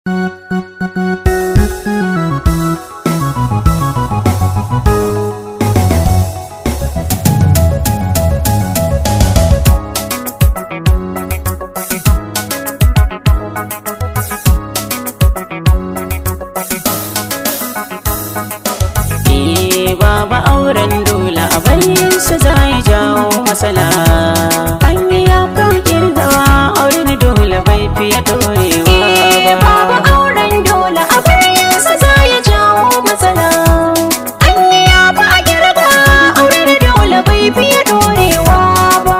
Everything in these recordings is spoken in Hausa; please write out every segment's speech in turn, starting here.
auren dole a bayan su za ya jawo matsala an yi ya kan kirgawa auren dole bai fiye dorewa babu auren dole a bayan sa za ya jawo matsala an yi ya ba a girga auren dole bai fiye dorewa ba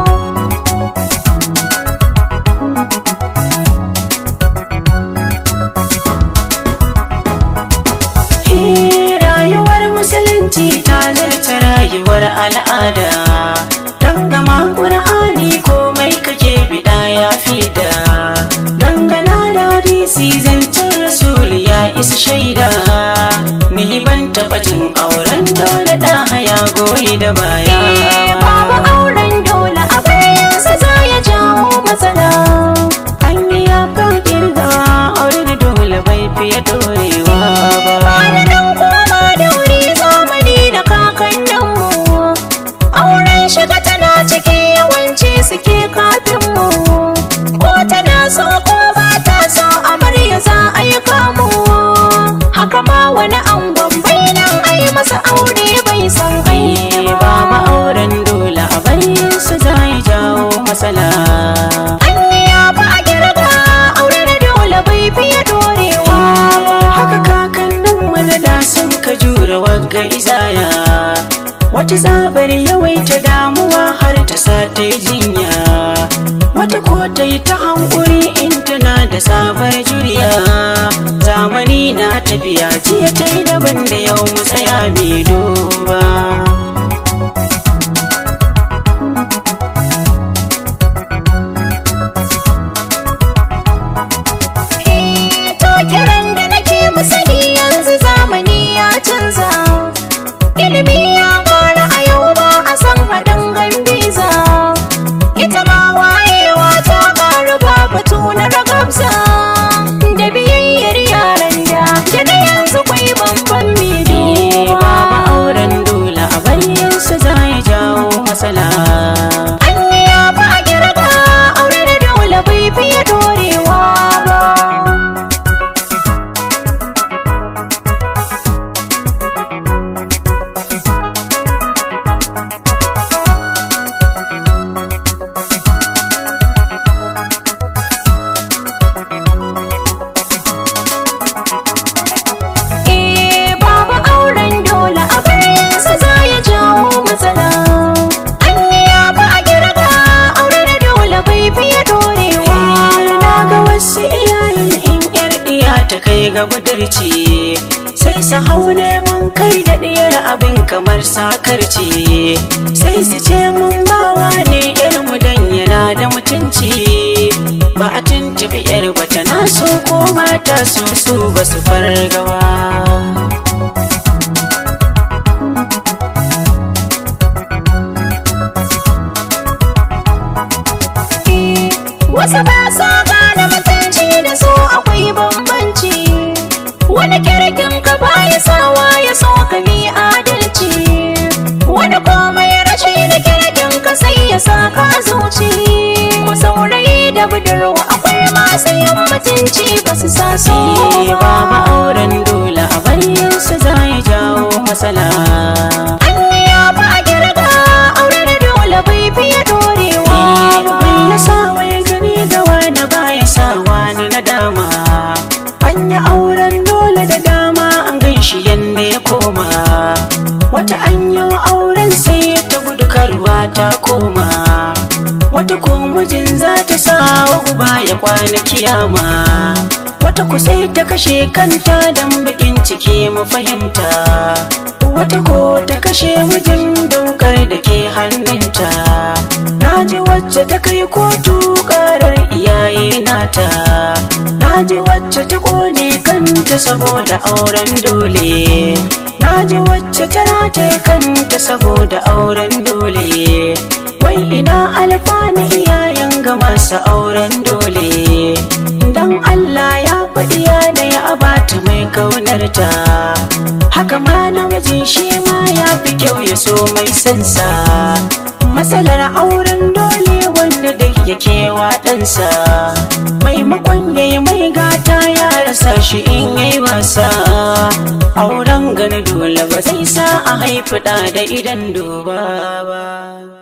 Eh, rayuwar musulunci ta zarta rayuwar al'ada dangama ƙur'ani komai kake bida ya fida dangana da hadisi zancen rasul ya isa shaida ni ban taɓa jin auren dole da haya goyi da baya babu auren dole a bayan sa za ya jawo matsala an yi ya kan kirgawa auren dole bai fiye dorewa ba Bani dan koma da wuri zamani da kakanninmu Auren shiga tana ciki yawanci suke kafinmu Ko tana so ko ba ta so amarya za a yi kamu Haka ma wani angon bai nan ai masa aure bai san ai ba ma'auren dole a bayan su za ya jawo matsala Anya ba a girga aure da dole bai fiye dorewa ba haka kakannin mana da sun ka jure wagga izaya wata zabar yawaita damuwa har ta sa ta yi jinya wata ko ta yi ta hankuri in tana da sabar juriya zamani na tafiya jiya ta yi daban da yau mu tsaya mai duba To kiran da nake musani yanzu zamani ya canza Ilimi ya ƙara a yau ba a san haɗin gambiza Ita ma wayewa ta ƙaru ba batu na ragabza Da biyayyar yaran da da na yanzu kwai bambam Eh, mai ba auren dole a bayan su za ya jawo matsala Anya ba a girga aure da dole bai fiye dorewa ba Eh babu auren dole a bayansa za ya jawo matsala Anya ba a girga aure da dole bai fiye dorewa na ga wasu iyayen in yar diya ta kai ga budurci sai su hau neman kai da diyar abin kamar sakarci sai su ce mun bawa ne yar mu dan yana da mutunci ba a tuntuɓi yar bata na so ko mata su su ba su fargawa Eh, Wasu ba sa gane mutunci da su akwai bambanci Wani kirkin ka baya sawa ya so ka bi adalci Wani komai rashi da kirkin ka sai ya sa ka zuci Ku saurayi da budurwa akwai masu yin mutunci ba su sa so Eh, ba ma'auren dole a bayan su za ya jawo matsala Anya ba a girga aure da dole bai fiye dorewa ba Wanda sawa ya gani da wani baya sa wani na dama An yi auren dole da dama an gan shi yadda ya koma Wata an yi auren sai ta gudu karuwa ta koma Wata ko mijin za ta sa wa uba ya kwana kiyama Wata ku sai ta kashe kanta don bakin ciki mu fahimta Wata ko ta kashe mijin daukar da ke hannunta Na ji wacce ta kai kotu karar iyaye nata Na ji wacce ta kone kanta saboda auren dole Na ji wacce ta rataye kanta saboda auren dole Wai ina alfani iyayen ga masu auren dole dan Allah ya faɗi yana ya abata mai kaunarta haka ma namiji shi ma ya fi kyau ya so mai sansa matsalar auren dole wanda duk yake waɗansa maimakon ya yi mai gata ya rasa shi in yi wasa auren gani dole ba zai sa a haifi ɗa da idan duba ba